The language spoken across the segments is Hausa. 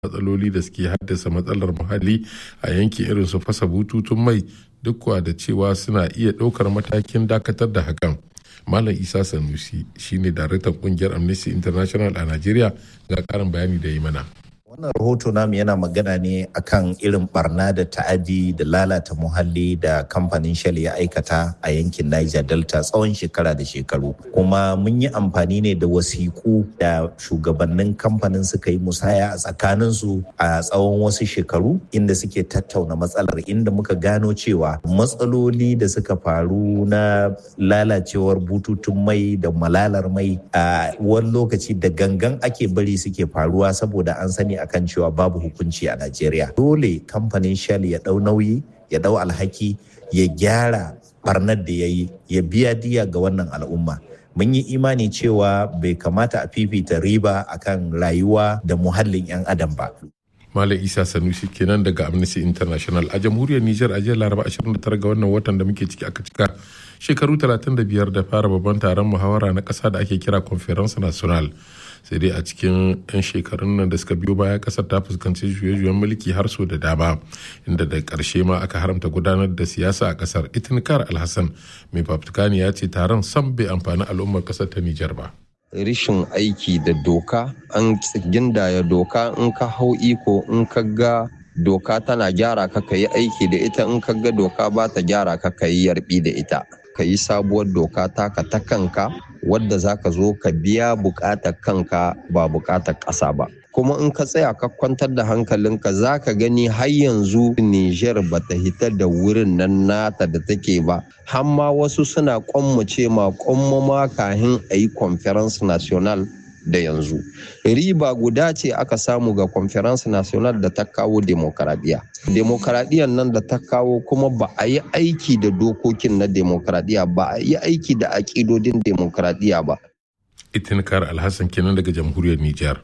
matsaloli da suke haddasa matsalar muhalli a yankin irin su fasa bututun mai duk kuwa da cewa suna iya ɗaukar matakin dakatar da hakan malam isa sanusi shine daraktan kungiyar amnesty international a najeriya ga karin bayani da yi mana wannan rahoto namu yana magana ne akan irin barna da ta'adi da lalata muhalli da kamfanin shell ya aikata a yankin niger delta tsawon shekara da shekaru kuma mun yi amfani ne da wasiƙu da shugabannin kamfanin suka yi musaya a tsakaninsu a tsawon wasu shekaru inda suke tattauna matsalar inda muka gano cewa matsaloli da suka faru na lalacewar bututun mai da malalar mai a wani lokaci da gangan ake bari suke faruwa saboda an sani akan cewa babu hukunci a Najeriya. Dole kamfanin Shell ya ɗau nauyi, ya ɗau alhaki, ya gyara barnar da ya yi, ya biya diya ga wannan al'umma. Mun yi imani cewa bai kamata a fifita riba akan rayuwa da muhallin 'yan adam ba. Malam Isa Sanusi kenan daga Amnesty International a jamhuriyar Nijar a jiya Laraba 29 ga wannan watan da muke ciki aka cika shekaru 35 da fara babban taron muhawara na ƙasa da ake kira Conference National. sai dai a cikin 'yan shekarun nan da suka biyo baya kasar ta fuskanci juye-juyen mulki har so da dama inda da ƙarshe ma aka haramta gudanar da siyasa a kasar itinkar alhassan mai fafutukani ya ce taron sam bai amfani al'ummar kasar ta nijar ba rishin aiki da doka an gindaya doka in ka hau iko in ka ga doka tana gyara ka ka yi aiki da ita in ka ga doka ba ta gyara ka ka yi yarbi da ita ka yi sabuwar doka taka ta kanka wadda za ka zo ka biya bukatar kanka ba bukatar ƙasa ba kuma in ka tsaya ka kwantar da hankalinka za ka gani har yanzu Nijar ba ta hita da wurin nan nata da take ba har ma wasu suna kwammace ma kwammama kahin a yi conference national da yanzu riba guda ce aka samu ga conference national da ta kawo demokaradiyya demokaradiyyar nan da ta kawo kuma ba a yi aiki da dokokin na demokaradiyya ba a yi aiki da aƙidodin demokaradiyya ba itinkar alhassan kenan daga jamhuriyar nijar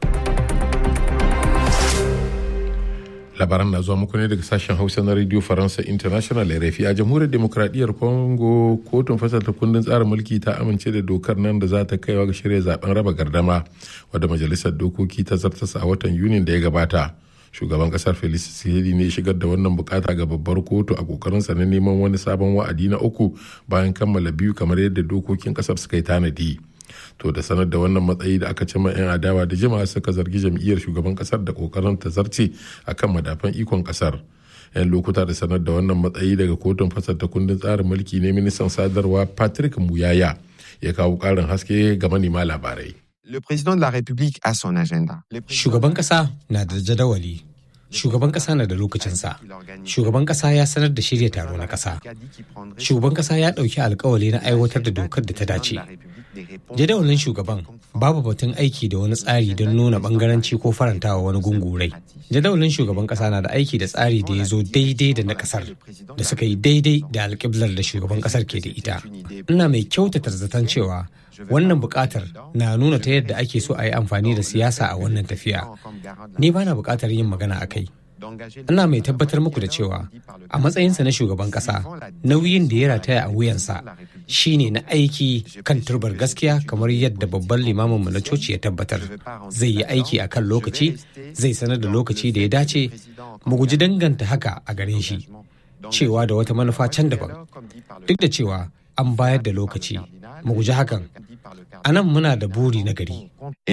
labaran na zuwa muku ne daga sashen hausa na radio faransa international rfi a jamhuriyar demokradiyyar congo kotun fasalta kundin tsarin mulki ta amince da dokar nan da za ta kaiwa ga shirya zaben raba gardama wadda majalisar dokoki ta zartasa a watan yunin da ya gabata shugaban kasar felix tshisekedi ne shigar da wannan bukata ga babbar kotu a kokarinsa na neman wani sabon wa'adi na uku bayan kammala biyu kamar yadda dokokin kasar suka yi tanadi to da sanar da wannan matsayi da aka cima 'yan adawa da jama'a suka zargi jam'iyyar shugaban kasar da kokarin ta zarce akan madafan ikon kasar yan lokuta da sanar da wannan matsayi daga kotun fasar ta kundin tsarin mulki ne ministan sadarwa patrick muyaya ya kawo karin haske ga manema labarai Le président de la République a son agenda. Shugaban kasa na da jadawali. Shugaban kasa na da lokacinsa. Shugaban kasa ya sanar da shirya taro na kasa. Shugaban kasa ya ɗauki alkawali na aiwatar da dokar da ta dace. Jadawalin shugaban babu batun aiki da wani tsari don nuna bangaranci ko farantawa wani gungurai. Jadawalin shugaban kasa na da aiki da tsari da ya zo daidai da na kasar da suka yi daidai da alkiblar da shugaban kasar ke da ita. Ina mai kyautata zaton cewa wannan bukatar na nuna ta yadda ake so a yi amfani da siyasa a wannan tafiya ni bana bukatar yin magana a kai ina mai tabbatar muku da cewa a matsayinsa na shugaban kasa nauyin da ya rataya a wuyansa shine na aiki kan turbar gaskiya kamar yadda babban limaminmu na coci ya tabbatar zai yi aiki a kan lokaci zai sanar da lokaci da ya dace mu guji danganta haka a gare shi cewa da wata manufa can daban duk da cewa an bayar da lokaci mu guji hakan a nan muna da buri na gari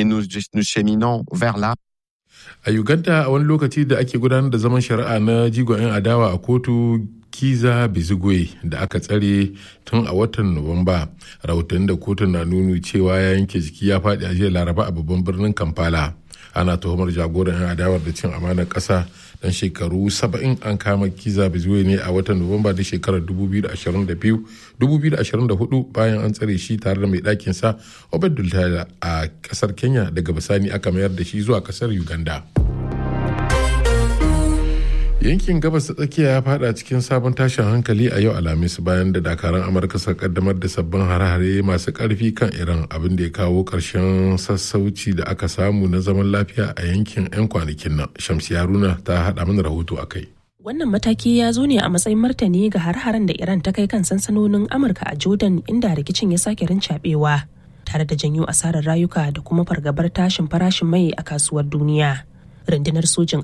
a uganda a wani lokaci da ake gudanar da zaman shari'a na jigon 'yan adawa a kotu kiza bizigwe da aka tsare tun a watan nuwamba rahoton da kotun na nuni cewa ya yanke jiki ya faɗi a jiya laraba a babban birnin kampala ana tuhumar jagoran 'yan adawar da cin amanar ƙasa dan shekaru 70 an kama kiza bizwe ne a watan nuwamba da shekarar 2024 bayan an tsare shi tare da mai ɗakin sa obedul a ƙasar kenya daga bisani aka mayar da shi zuwa ƙasar uganda yankin gabas ta tsakiya ya fada cikin sabon tashin hankali a yau alhamis bayan da dakaran amurka suka kaddamar da sabbin hare-hare masu karfi kan iran abin da ya kawo karshen sassauci da aka samu na zaman lafiya a yankin 'yan kwanakin nan shamsi haruna ta hada mana rahoto a kai Wannan mataki ya zo ne a matsayin martani ga har-haren da Iran ta kai kan sansanonin Amurka a Jordan inda rikicin ya sake rincaɓewa tare da janyo asarar rayuka da kuma fargabar tashin farashin mai a kasuwar duniya. rundunar sojin